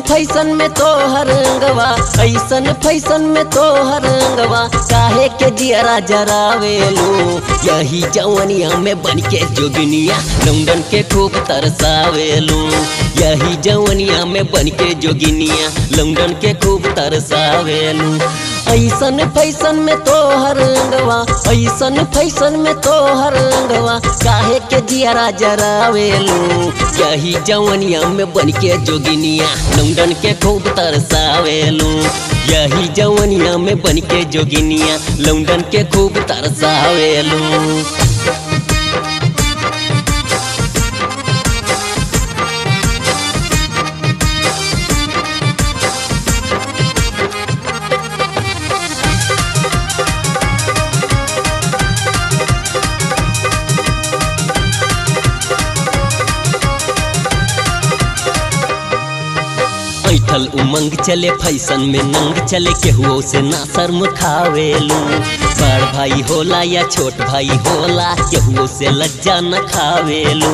fashion में तो हरंगवा ऐसन फैसन में तो हरंगवा काहे के जियरा जरावेलू यही जवनिया में बन के जोगिनिया लौंडन के खूब तरसावेलू यही जवनिया में बन के जोगिनिया लौंडन के खूब तरसावेलू ऐसन फैसन में तो हरंगवा ऐसन फैसन में तो हरंगवा काहे के जियरा जरावेलू यही जवनिया में बन के जोगिनिया लौंडन के खूब तरसावेलू यही जवनिया में बन के जोगिनिया लौंडन के खूब तरसावेलू ऐठल उमंग चले फैसन में नंग चले केहुओ से ना शर्म खावेलू बड़ भाई होला या छोट भाई होला केहुओ से लज्जा न खावेलू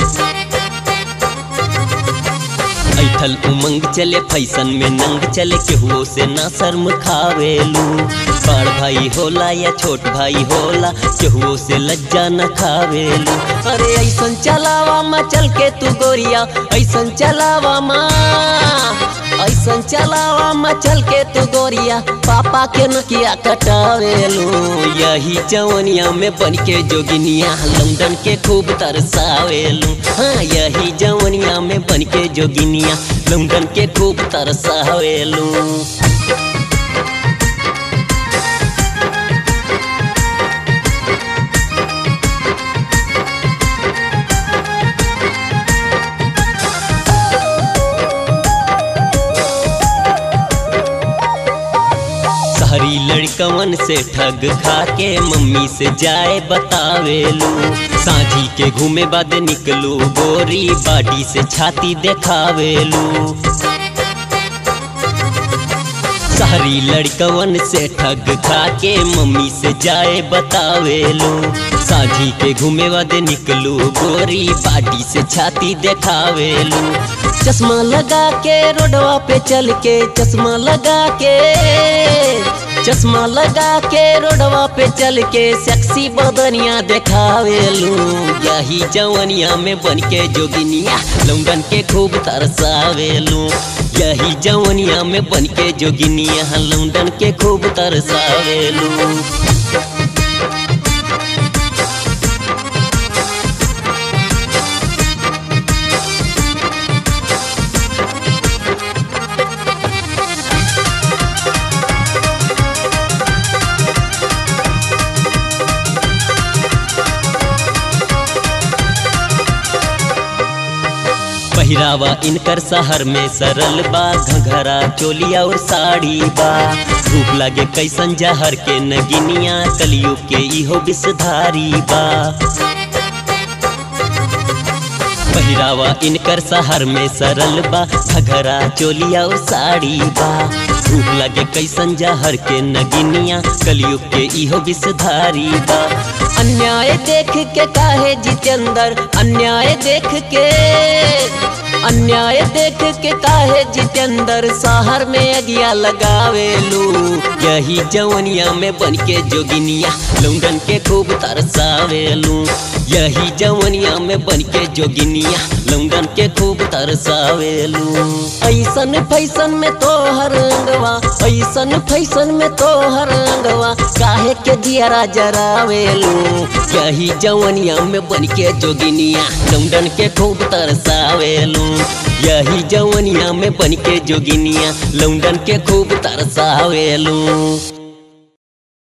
ऐठल उमंग चले फैसन में नंग चले केहुओ से ना शर्म खावेलू बड़ भाई होला या छोट भाई होला केहुओ से लज्जा न खावेलू अरे ऐसन चलावा मा चल के तू गोरिया ऐसन चलावा मा ऐसन चलावा मा चल के तू गोरिया पापा के नकिया कटावेलू यही जवनिया में बन के जोगिनिया लंदन के खूब तरसावेलू हाँ यही जवनिया में बन के जोगिनिया लंदन के खूब तरसावेलू शहरी लड़कवन से ठग खा के मम्मी से जाए बतावेलू साझी के घूमे बाद निकलू गोरी बाडी से छाती देखावेलू शहरी लड़कवन से ठग खा के मम्मी से जाए बतावेलू साझी के घूमे बाद निकलू गोरी बाडी से छाती देखावेलू चश्मा लगा के रोडवा पे चल के चश्मा लगा के चश्मा लगा के रोडवा पे चल के सेक्सी बदनिया देखावेलू यही जवनिया में बन के जोगिनिया लौंडन के खूब तरसावेलू यही जवनिया में बन के जोगिनिया लौंडन के खूब तरसावेलू पहिरावा इनकर शहर में सरल बा घघरा चोलिया और साड़ी बा रूप लागे कैसन जहर के नगिनिया कलयुग के इहो विषधारी बा पहिरावा इनकर शहर में सरल बा घघरा चोलिया और साड़ी बा रूप लगे कैसन जहर के नगिनिया कलयुग के इहो विषधारी बा अन्याय देख के काहे जितेंद्र अन्याय देख के अन्याय देख के काहे जितेंद्र शहर में अगिया लगावेलू यही जवनिया में बन के जोगिनिया लौंडन के खूब तरसावेलू यही जवनिया में बन के जोगिनिया लौंडन के खूब तरसावेलू ऐसन फैसन में तो हरंगवा ऐसन फैसन में तो हरंगवा काहे के दियरा जरावेलू यही जवनिया में बन के जोगिनिया लौंडन के खूब तरसावेलू यही जवनिया में बन के जोगिनिया लौंडन के खूब तरसावेलू